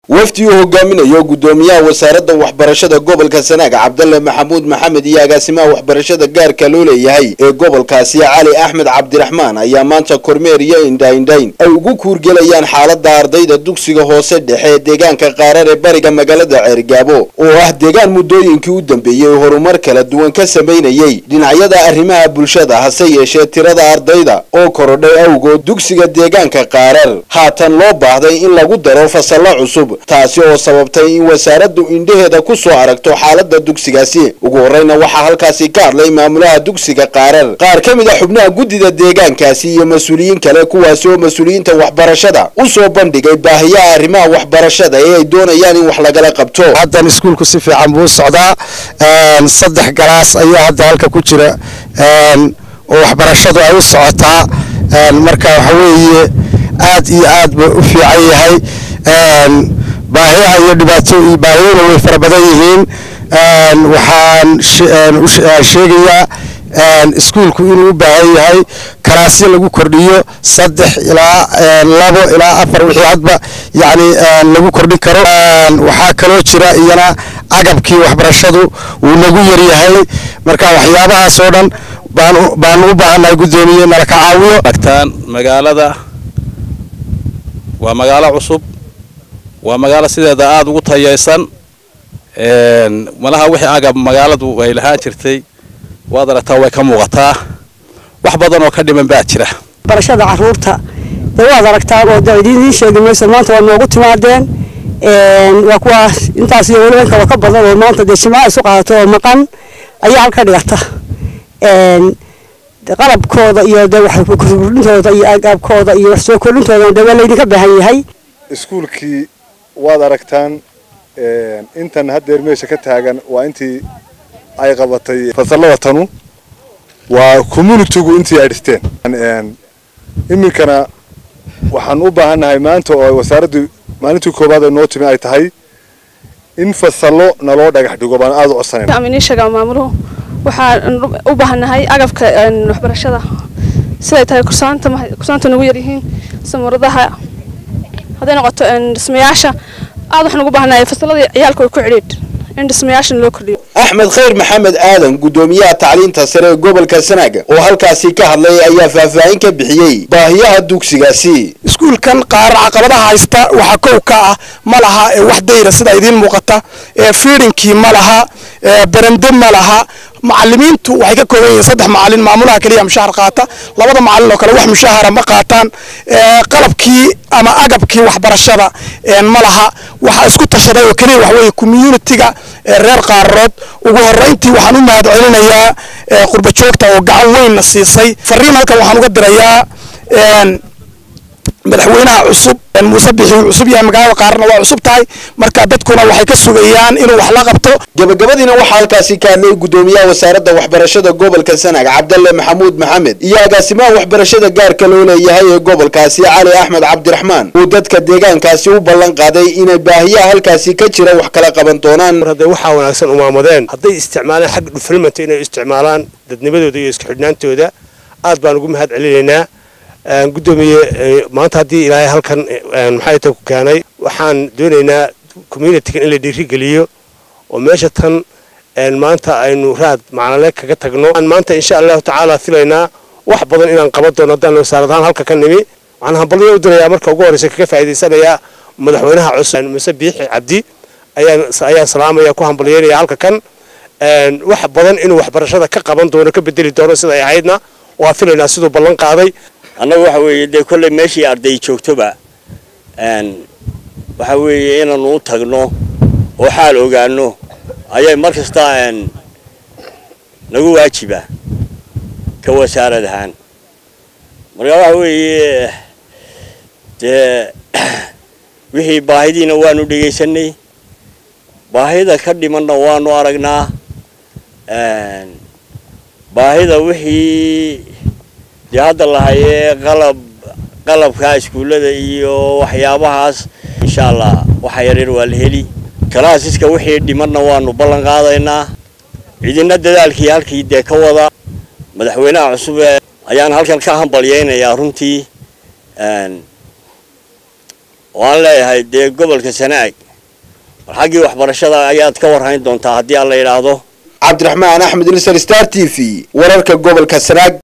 wafdi uu hogaaminayo gudoomiyaha wasaaradda waxbarashada gobolka sanaag cabdalle maxamuud maxamed iyo agaasimaha waxbarashada gaarka loo leeyahay ee gobolkaasi cali axmed cabdiraxmaan ayaa maanta kormeer iyo indhaindhayn ay ugu kuurgelayaan xaalada ardayda dugsiga hoose dhexe ee deegaanka qaarar ee bariga magaalada ceergaabo oo ah deegaan muddooyinkii u dambeeyey horumar kala duwan ka samaynayey dhinacyada arrimaha bulshada hase yeeshee tirada ardayda oo korodhay awgood dugsiga deegaanka qaarar haatan loo baahday in lagu daro fasallo cusub taasi oo sababtay in wasaaraddu indhaheeda ku soo aragto xaalada dugsigaasi ugu horreyna waxaa halkaasi ka hadlay maamulaha dugsiga qaarar qaar ka mid a xubnaha guddida deegaankaasi iyo mas-uuliyiin kale kuwaasi oo mas-uuliyiinta waxbarashada u soo bandhigay baahiyaha arrimaha waxbarashada ee ay doonayaan in wax lagala qabto haddan iskuulku si fiican buu socdaa saddex galaas ayaa hadda halka ku jira oo waxbarashadu ay u socotaa marka waxa weeye aad iyo aad buu u fiican yahay baahiyaha iyo dhibaato iyo baahiyuna way fara badan yihiin waxaan sheegayaa iskuulku inuu u baahan yahay kalaasyo lagu kordhiyo saddex ilaa labo ilaa afar wixii hadba yani lagu kordhin karo waxaa kaloo jira iyana agabkii waxbarashadu wuu nagu yaryahay marka waxyaabahaas oo dhan baanu u baahannahay guddoomiye nala ka caawiyo agtaan magaalada waa magaalo cusub waa magaalo sideeda aada ugu tayaysan malaha wixii agab magaaladu ay lahaan jirtay waad aragtaa way ka muuqataa wax badan oo ka dhiman baa jira barashada caruurta de waad aragtaan oo de idiin sheegi mayso maanta waa noogu timaadeen waa kuwaas intaas iyo weliba inkaba ka badan oo maanta dee jimcaha isu qaadato oo maqan ayaa halka dhigata qalabkooda iyo de waxkordhintooda iyo agabkooda iyo wax soo kordhintooda de waa laydinka baahan yahay iskuulkii waad aragtaan intan haddeer meesha ka taagan waa intii ay qabatay fasallada tanu waa communitygu intii ay dhisteen iminkana waxaan u baahannahay maanta oo wasaaraddu maalintii koowaad ee noo timi ay tahay in fasallo naloo dhagax dhigo baan aada u codsanayn aminiin sheegaa maamuluhu waxaan u baahannahay agabka waxbarashada siday tahay kursaanta kursaanta nagu yaryihiin samuradaha hadday noqoto dhismayaasha aad waxaan ugu baahannahay fasalladii ciyaalka way ku cidhiidh in dhismayaashan loo kordhiyo axmed khayr maxamed aadan gudoomiyaha tacliinta sare ee gobolka sanaaga oo halkaasi ka hadlay ayaa faahfaahin ka bixiyey baahiyaha dugsigaasi iskuulkan qaar caqabadaha haysta waxaa kow ka ah ma laha wax dayra sida idiin muuqata fiidinkii ma laha berende ma laha macalimiintu waxay ka kooban yihiin saddex macalin maamulaha keliya mushahar qaata labada macalin oo kale wax mushahara ma qaataan qalabkii ama agabkii waxbarashada ma laha waxaa isku tashaday oo keliya wax weeye communitiga reer qaararood ugu horreyntii waxaan u mahad celinayaa qurba joogta oo gacan weynna siisay fariin halkan waxaan uga dirayaa madaxweynaha cusub muuse bixi uu cusub yahay magaalada qaarna waa cusub tahay marka dadkuna waxay ka sugayaan inuu wax la qabto gabagabadiina waxaa halkaasi ka hadlay gudoomiyaha wasaaradda waxbarashada gobolka sanaag cabdalle maxamuud maxamed iyo agaasimaha waxbarashada gaarka loo leeyahay ee gobolkaasi cali axmed cabdiraxmaan uu dadka deegaankaasi u ballan qaaday inay baahiyaha halkaasi ka jira wax kala qaban doonaan hadday waxaa wanaagsan umaamadeen hadday isticmaalaan xagga dhufilmanta inay isticmaalaan dadnimadooda iyo isku xidhnaantooda aad baan ugu mahad celinaynaa gudoomiye maanta haddii ilaahay halkan maxay ta ku keenay waxaan doonaynaa communitiga in la dhiirigeliyo oo meesha tan maanta aynu raad macnale kaga tagno maanta insha allahu tacaala filaynaa wax badan inaan qaban doono haddaan wasaarad ahaan halka ka nimi waxaan hambalyo u dirayaa marka ugu horreysa kaga faa'iidaysanayaa madaxweynaha cusub muse biixi cabdi ayaan ayaan salaamaya ku hambalyeynaya halka kan wax badan inuu waxbarashada ka qaban doono ka bedeli doono sida ay ahaydna waa filaynaa siduu ballan qaaday annaga waxa weeye dee kolley meeshii arday joogtoba waxa weeye inaanu u tagno oo xaal ogaano ayay mar kasta nagu waajiba ka wasaarad ahaan marka waxa weeye dee wixii baahidiina waanu dhegaysanay baahida ka dhimanna waanu aragnaa baahida wixii dee hadda lahayee qalab qalabka iskuullada iyo waxyaabahaas insha allah waxa yaryar waa la heli kalaasiska wixii dhimanna waanu ballan qaadaynaa cidina dadaalkii halkii dee ka wada madaxweynaha cusub ayaan halkan ka hambalyaynayaa runtii oo aan leeyahay dee gobolka sanaag bal xaggii waxbarashada ayaad ka warhayn doontaa haddii aan la yidhaahdo cabdiraxmaan axmed ilsar star t v wararka gobolka sanaag